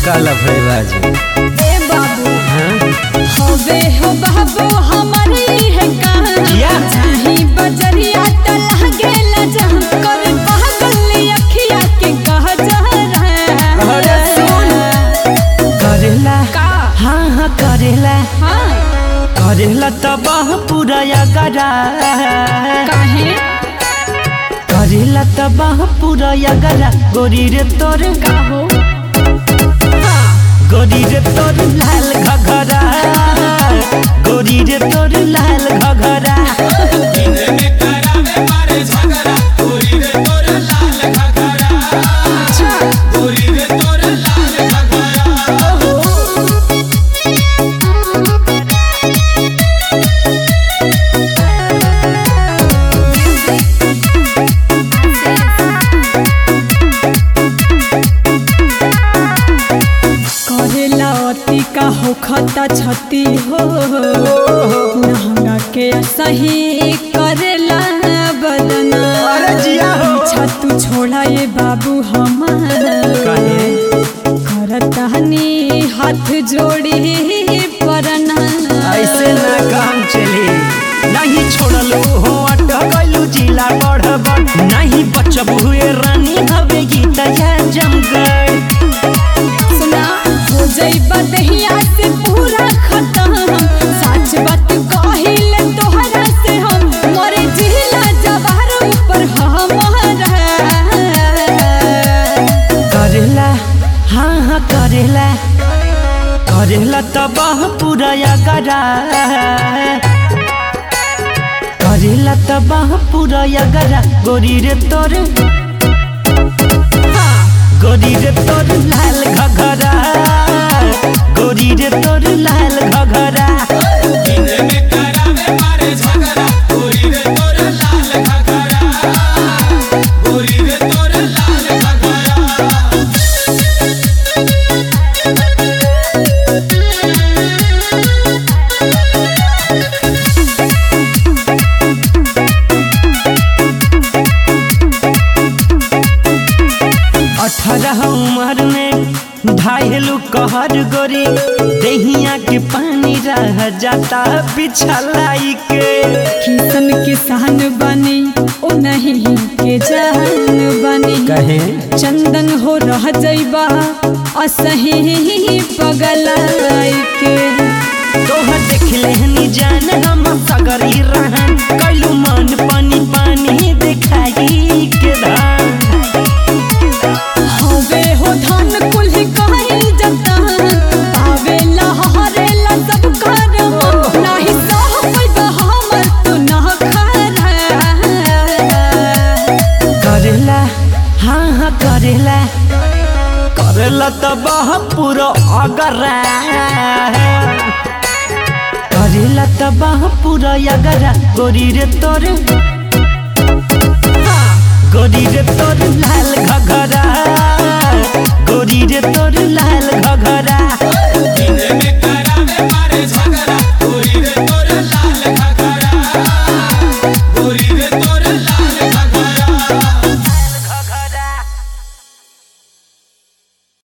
काला भैराज ए बाबू हाँ? हवे हो बाबू हमारे है कहाँ किया? चाही बजरिया त लागेला जहाँ कर पागल अखिया के कह जा अरे सुन। करेला का हाँ हाँ करेला हाँ करेला तबाह पूरा गरा काहे करेला तबाह पूरा गरा गोरी रे तोर का हो गोरी रे तोर लाल घघरा गोरी रे तोर लाल घघरा करेला अति का हो खता छती हो नहंगा के सही करेला बदना अरे जिया हो। पीछा तू छोड़ा ये बाबू हमार कहे करतानी हाथ जोड़ी परना ऐसे ना काम चली नहीं छोड़लो हो अटकलू जिला बढ़ब नहीं बचब हुए रानी हवे गीत या जमगढ़ सुना हो जाइबा दहिया से पूरा खत्म सच बात कहिले तोहरा से हम मोरे जिला जवार ऊपर हमारा करेला हाँ हाँ करेला करेला तबाह पूरा गरा करेला तबाह पूरा गरा गोरी रे तोर गोरी रे तोर लाल घघरा गोरी रे तोर लाल घघरा अठारह उम्र में ढाईलू कहर गोरी दहिया के पानी रह जाता बिछलाई के किसन किसान बनी ओ नहीं के जान बनी कहे चंदन हो रह जाइबा असही पगलाई के तोहर देख लेहनी जान हम सगरी रहन कैलू मन पानी पानी दिखाई के धान हवे हो धान कुल्ही कहीं जतान आवेला हरेला सब कर नाही सह पैबा हमर तू न खरा करेला हाँ हाँ करेला करेला तबाह पूरा अगरा करेला तबाह पूरा अगरा गोरी रे तोर गोरी रे तोर लाल घघरा गोरी रे तोर लाल घघरा